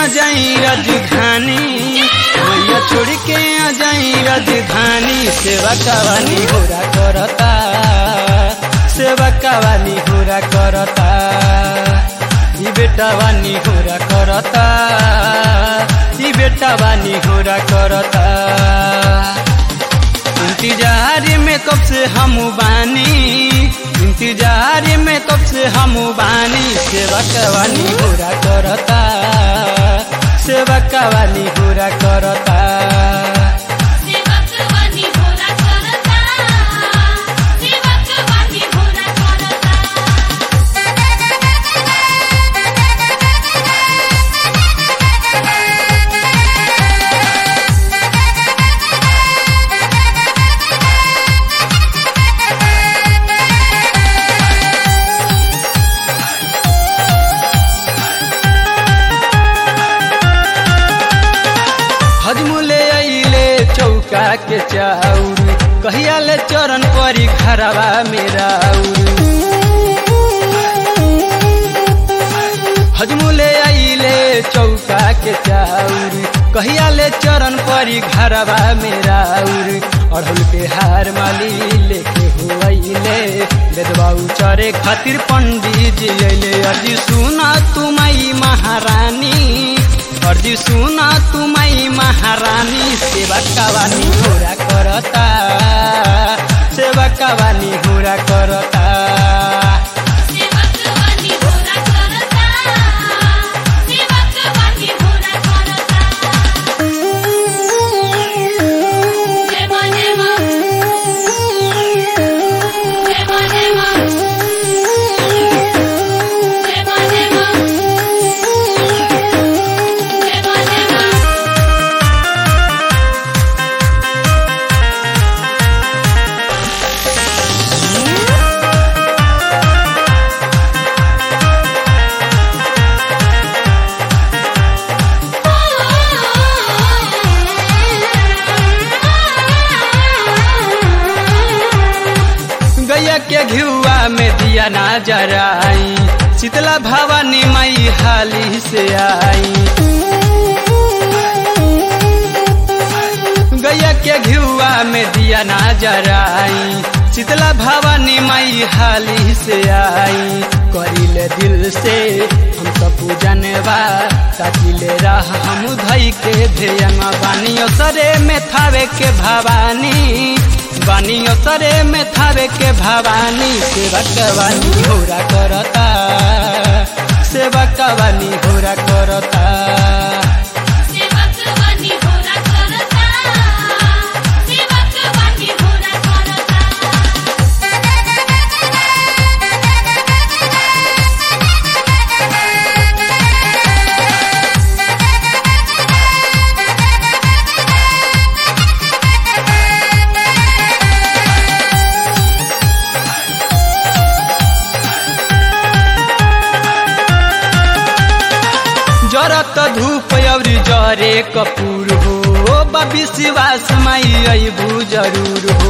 जाई राजधानी मैया छोड़ के आ जाई राजधानी सेवा कवानी होरा करता सेवा कवानी होरा करता ई बेटा वानी होरा करता ई बेटा वानी होरा करता इंतजार में कब से हम बानी इंतजार में कब से हम बानी सेवा कवानी होरा करता सेवा कवानी होरा करता सेवक वाणी होरा करता सेवक वाणी होरा करता हजमुले अइले चौका के चाउर कहिया ले चरण परी घरवा मेरा हजमुले अइले चौका के चाउर कहिया ले चरण परी घरवा मेरा अड़हुल के हार माली लेके हुआइले बेदबाऊ चरे खातिर पंडित जी अइले अजी सुना तुमई महारानी अर्जी सुना तुमई महारानी सेवा कवानी होरा करता सेवा कवानी होरा करता सेवक वाणी होरा करता सेवक वाणी होरा करता जय मां जय मां जय मां जय मां जय मां जय मां जय मां जय मां गैया के घियुआ में दिया ना जराई शीतला भवानी मई हाली से आई गैया के घियुआ में दिया ना जराई शीतला भवानी मई हाली से आई करिले दिल से हम सब पूजन बा ताकिले राह हम धई के ध्यन बानी सरे में थावे के भवानी बानी सरे में थावे के भवानी सेवा कवानी होरा करता सेवा कवानी होरा करता सेवक वाणी होरा करता सेवक वाणी होरा करता जरत धूप अउरी जरे कपूर हो बबी शिवास माई अबू जरूर हो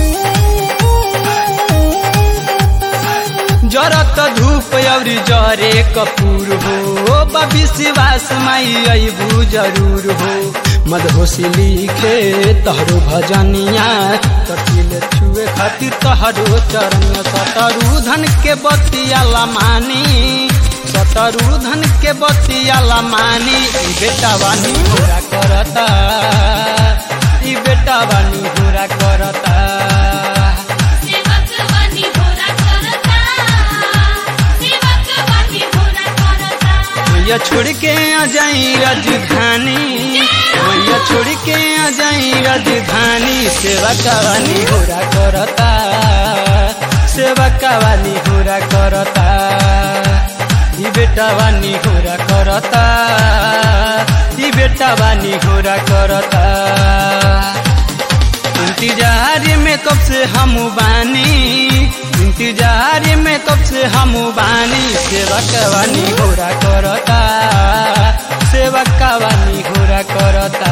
जरत धूप अउरी जरे कपूर हो बबी शिवास माई अबू जरूर हो मदहोशी लिखे तहरो भजनिया कटिल छुए खातिर तहरो चरण सतरू धन के बतिया लमानी सतरू धन के बतिया लमानी ई बेटा बानी पूरा करता ई बेटा बानी पूरा करता सेवक वाणी होरा करता सेवक वाणी होरा करता मैया छोड़ के आ जाई राजधानी मैया छोड़ के आ जाई राजधानी सेवा कवानी होरा करता सेवा कवानी होरा करता ई बेटा बानी होरा करता ई बेटा बानी होरा करता इंतजार में कब से हम बानी इंतजार में कब से हम बानी सेवा कवानी होरा करता सेवा कवानी होरा करता